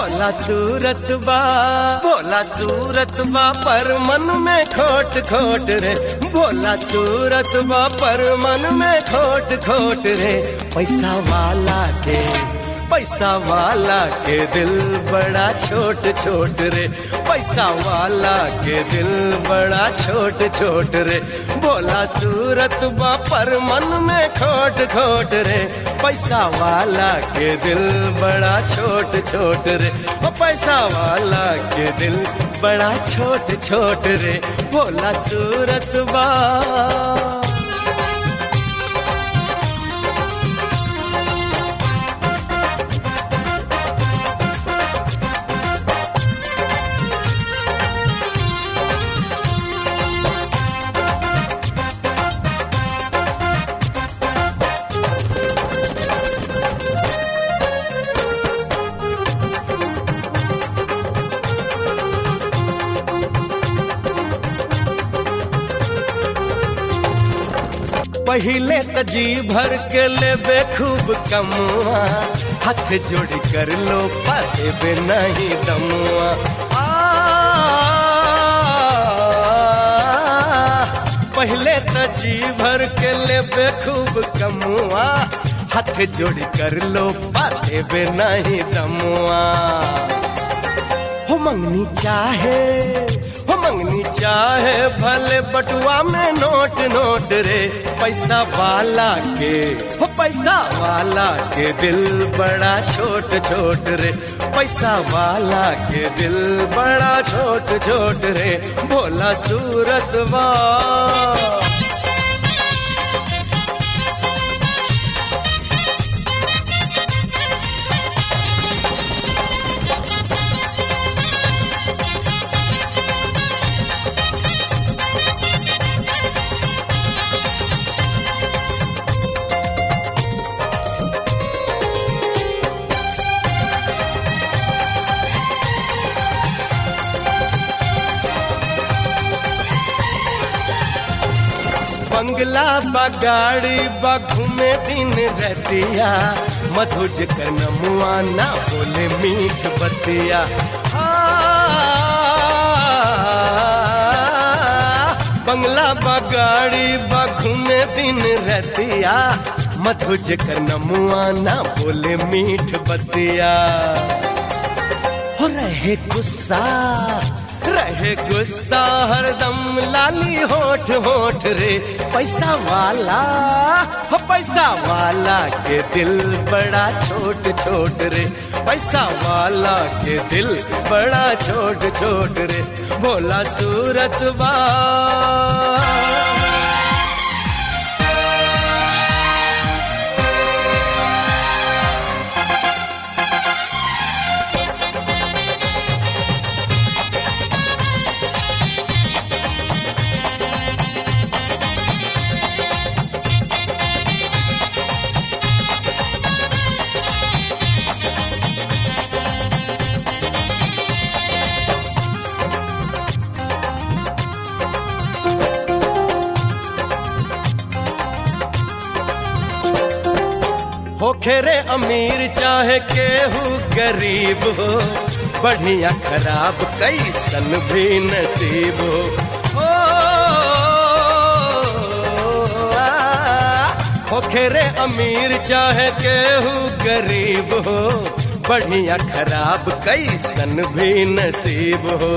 भोला सूरत बा भोला सूरत बा पर मन में खोट खोट रे भोला सूरत बा पर मन में खोट खोट रे पैसा वाला के पैसा वाला के दिल बड़ा छोट छोट रे पैसा वाला के दिल बड़ा छोट छोट रे भोला सूरत बा पर मन में खोट खोट रे पैसा वाला के दिल बड़ा छोट छोट रे ओ पैसा वाला के दिल बड़ा छोट छोट रे भोला सूरत बा पहले त जी भर के ले खूब कमुआ हाथ जोड़ कर लो पाते बे नहीं दमुआ आ, पहले त जी भर के ले खूब कमुआ हाथ जोड़ कर लो पाते बे नहीं दमुआ हो मंगनी चाहे हो मंगनी चाहे भले बटुआ में नोट नोट रे पैसा वाला के हो पैसा वाला के दिल बड़ा छोट छोट रे पैसा वाला के दिल बड़ा छोट छोट रे भोला सूरत वा बंगला बा गाड़ी बा घूमे दिन रहतिया मधुज कर नमुआ ना बोले मीठ बतिया आ, बंगला बा गाड़ी बा घूमे दिन रहतिया मधुज कर नमुआ ना बोले मीठ बतिया हो रहे गुस्सा रहे गुस्सा हरदम लाली होठ होठ रे पैसा वाला हो पैसा वाला के दिल बड़ा छोट छोट रे पैसा वाला के दिल बड़ा छोट छोट रे भोला सूरत बा हो खेरे अमीर चाहे केहू गरीब हो बढ़िया खराब कैसन भी नसीब हो ओ, आ, हो खेरे अमीर चाहे केहू गरीब हो बढ़िया खराब कैसन भी नसीब हो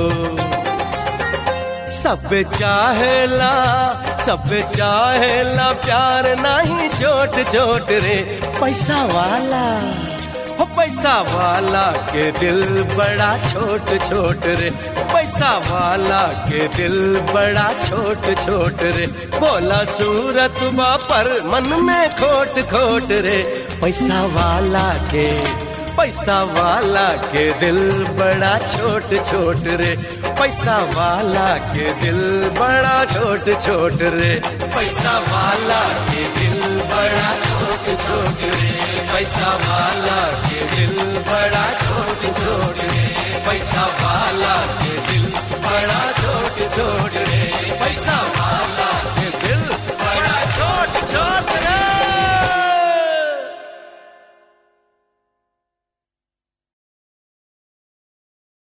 सब चाहेला सब चाहेला प्यार नहीं छोट छोट रे पैसा वाला हो पैसा वाला के दिल बड़ा छोट छोट रे पैसा वाला के दिल बड़ा छोट छोट रे बोला सूरत बा पर मन में खोट खोट रे पैसा वाला के पैसा वाला के दिल बड़ा छोट छोट रे पैसा वाला के दिल बड़ा छोट छोट रे पैसा वाला के दिल बड़ा छोट छोट रे पैसा वाला के दिल बड़ा छोट छोट रे पैसा वाला के दिल बड़ा